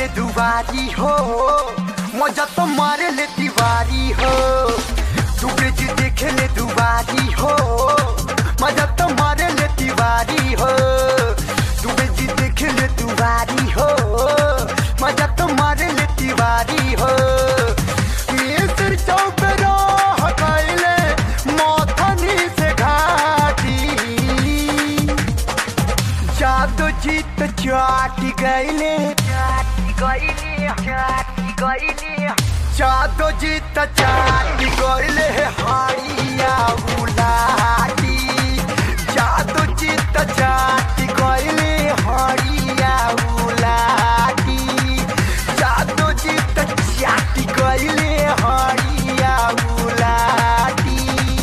ले दुबारी हो मजा तो मारे ले दीवारी हो तू ब्रिज देखे ले दुबारी हो मजा तो मारे ले दीवारी हो तू ब्रिज देखे ले दुबारी हो मजा तो मारे ले दीवारी हो मिस्र चौक रह गइले मथनी से घाटी जादू जीत चाटी गईले जादू जीत चाटी गईले हाड़िया उलाटी जादू जीत चाटी गईले हाड़िया उलाटी जादू जीत चाटी गईले हाड़िया उलाटी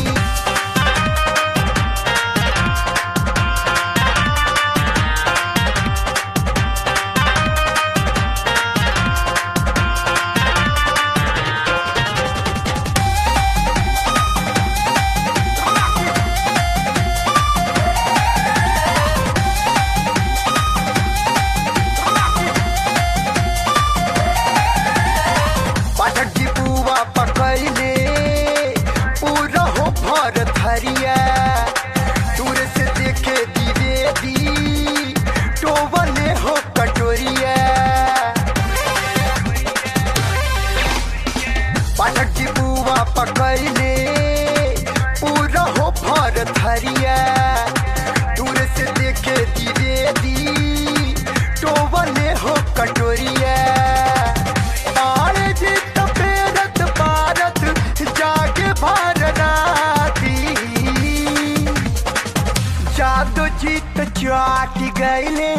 पाठक जी बुआ पकैले पूरा हो भर थरिया दूर से देखे द्विवेदी टोबले हो कटोरिया पाठक जी बुआ पकैले पूरा हो भर थरिया दूर से देखे द्विवेदी टोबले हो कटोरिया आरे जीत पेरत पारत जागे भारती जादू जीत चाटी गईले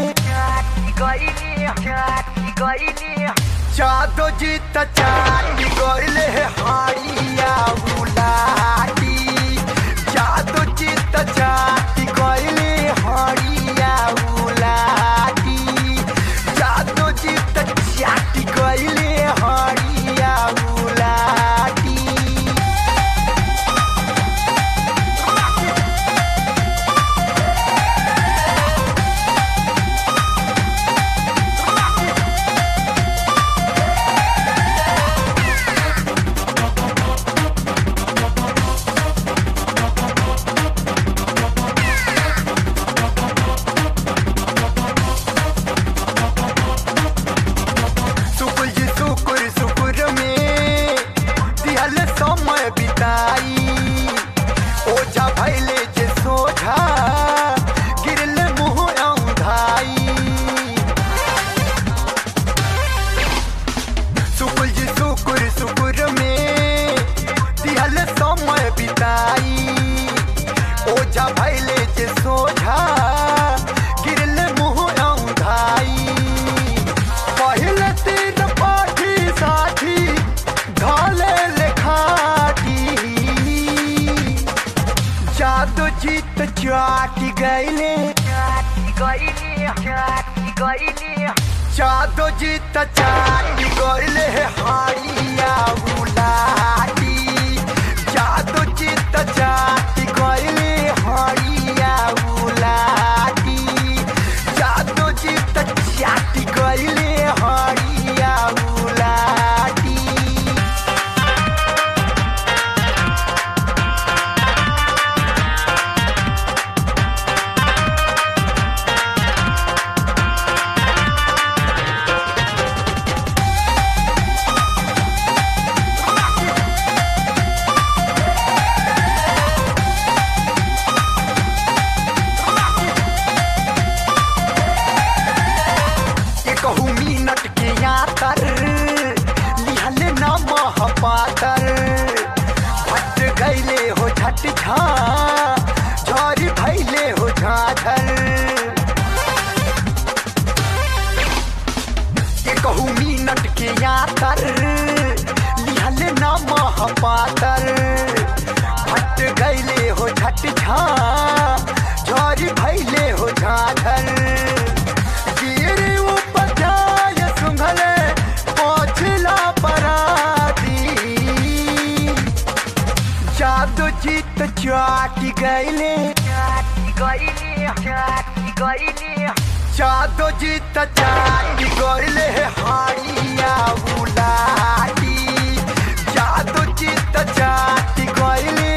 जादू जीत चाटी गईले हाड़िया उलाटी जादू जीत चाटी गईले हाड़िया उलाटी जादू जीत चाटी गईले हाड़िया उलाटी सुकुल जी सुकुर सुकुर में दिहल समय बिताई ओझा भैले जे सोझा गिरल मुँह औंधाई सुकुल जी सुकुर सुकुर में दिहल समय बिताई ओझा भैले जे सोझा गिरल मुँह औंधाई पहले तीन पाठी साथी ढाले लेखाटी जादू जीत चाटी गईले जादू जीत चाटी गईले हाड़िया उलाटी जादू जीत चाटी गईले हाड़िया उलाटी जादू जीत चाटी गईले हाड़िया उलाटी ये कहू मिनट के यातर लिहले न महापातर हट गईले हो झट झा झरी भैले हो झाझर ये कहू मिनट के यातर लिहले न महापातर हट गईले हो झट झा झरी भैले हो झाझर गिरी उपाध्याय सुंघले पहुँचला पराती जादू जीत चाटी गईले गईली जादो जीत चाटी गईले हाड़िया बुलाटी जादो जीत चाटी गईली